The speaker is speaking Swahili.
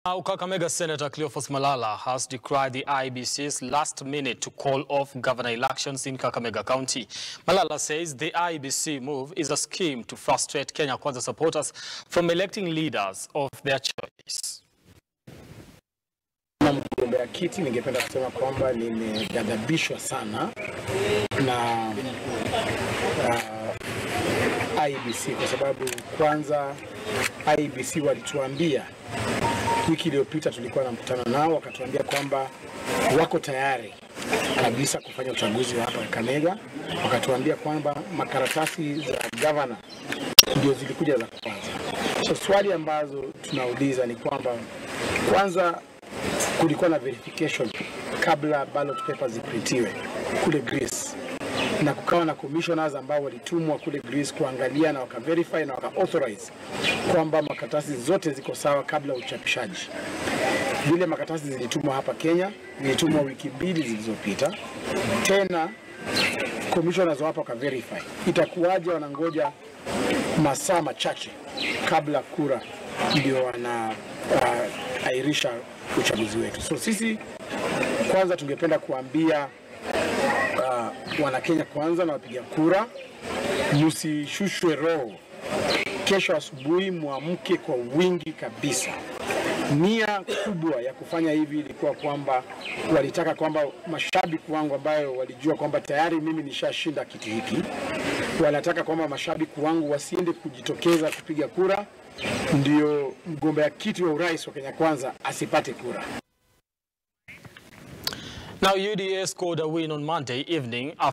Now, Kakamega Senator Cleophas Malala has decried the IBC's last minute to call off governor elections in Kakamega County. Malala says the IBC move is a scheme to frustrate Kenya Kwanza supporters from electing leaders of their choice. Kama mgombea kiti, ningependa kusema kwamba nimeghadhabishwa sana na uh, IBC kwa sababu kwanza IBC walituambia wiki iliyopita tulikuwa na mkutano nao, wakatuambia kwamba wako tayari kabisa kufanya uchaguzi wa hapa Kakamega. Wakatuambia kwamba makaratasi za gavana ndio zilikuja za kwanza. So swali ambazo tunauliza ni kwamba kwanza kulikuwa na verification kabla ballot papers ziprintiwe kule Greece, na kukawa na commissioners ambao walitumwa kule Greece kuangalia na wakaverify na wakaauthorize kwamba makaratasi zote ziko sawa kabla ya uchapishaji. Vile makaratasi zilitumwa hapa Kenya, zilitumwa wiki mbili zilizopita, tena commissioners wapo wakaverify. Itakuwaje wanangoja masaa machache kabla kura ndio wana uh, airisha uchaguzi wetu. So sisi kwanza tungependa kuambia uh, wanakenya kwanza na wapiga kura, msishushwe roho. Kesho asubuhi mwamke kwa wingi kabisa. Nia kubwa ya kufanya hivi ilikuwa kwamba walitaka kwamba mashabiki wangu ambayo walijua kwamba tayari mimi nishashinda kiti hiki, wanataka kwamba mashabiki wangu wasiende kujitokeza kupiga kura, ndio mgombea kiti wa urais wa Kenya Kwanza asipate kura. Now, UDA scored a win on Monday evening